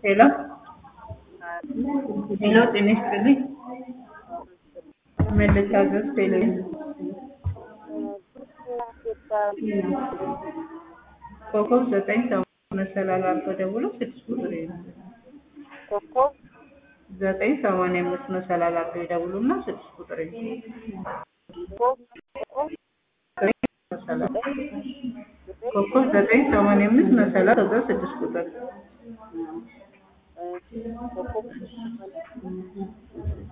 ሄሎ ሄሎ ጤና ይስጥልኝ ምን ልታዘዝ ቴሌቪዥን ኮከብ ዘጠኝ ሰማንያ መሰላል አድርገው ደውለው ስድስት ቁጥር ይይዛል ኮከብ ዘጠኝ ሰማንያ አምስት መሰላል አድርገው ይደውሉና ስድስት ቁጥር ይይዛል መሰላል ኮከብ ዘጠኝ ሰማንያ አምስት መሰላል ከዛ ስድስት ቁጥር ኮከብ